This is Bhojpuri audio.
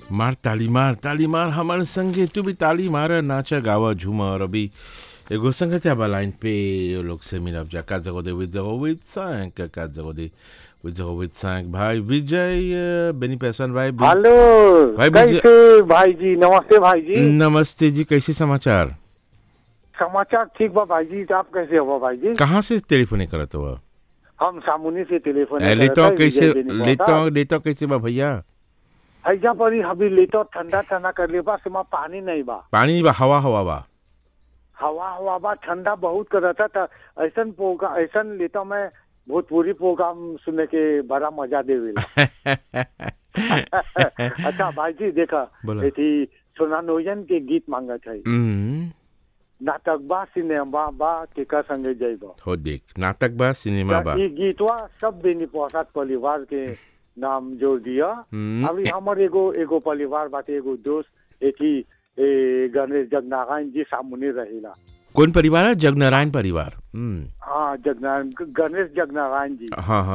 मार ताली मार ताली मार हमारे संगे तू भी ताली मार नाचा गावा झूमा और अभी एगो संगत बा लाइन पे ये लोग से मिलब जा का जगो दे विद जगो विद सांक का जगो दे विद जगो विद सांक भाई विजय अ, बेनी पैसन भाई बि- हेलो भाई विजय- कैसे भाई जी नमस्ते भाई जी नमस्ते जी कैसे समाचार समाचार ठीक बा भाई जी आप कैसे हो भाई जी कहाँ से टेलीफोन करत हो हम सामुनी से टेलीफोन ए, लेतो कैसे लेतो लेतो कैसे बा भैया ऐजा पर ही अभी लेतो ठंडा ठंडा कर ले बा सिमा पानी नहीं बा पानी बा हवा हवा बा हवा हवा बा ठंडा बहुत करता था ऐसन प्रोग्राम ऐसन लेतो मैं भोजपुरी प्रोग्राम सुनने के बड़ा मजा देवेला अच्छा भाई जी देखा बोला। एथी सोना नोयन के गीत मांगत है हम्म, नाटक बा सिनेमा बा केका संगे जइबा हो देख नाटक बा सिनेमा बा ई गीतवा सब बेनी प्रसाद परिवार के नाम जोड़ दिया हम्म। अभी हमर एगो एगो परिवार बाटे एगो दोस्त एथी ए गणेश जगनारायण जी सामुने रहेला कौन परिवार है जगनारायण परिवार हम्म, हाँ जगनारायण गणेश जगनारायण जी हाँ हाँ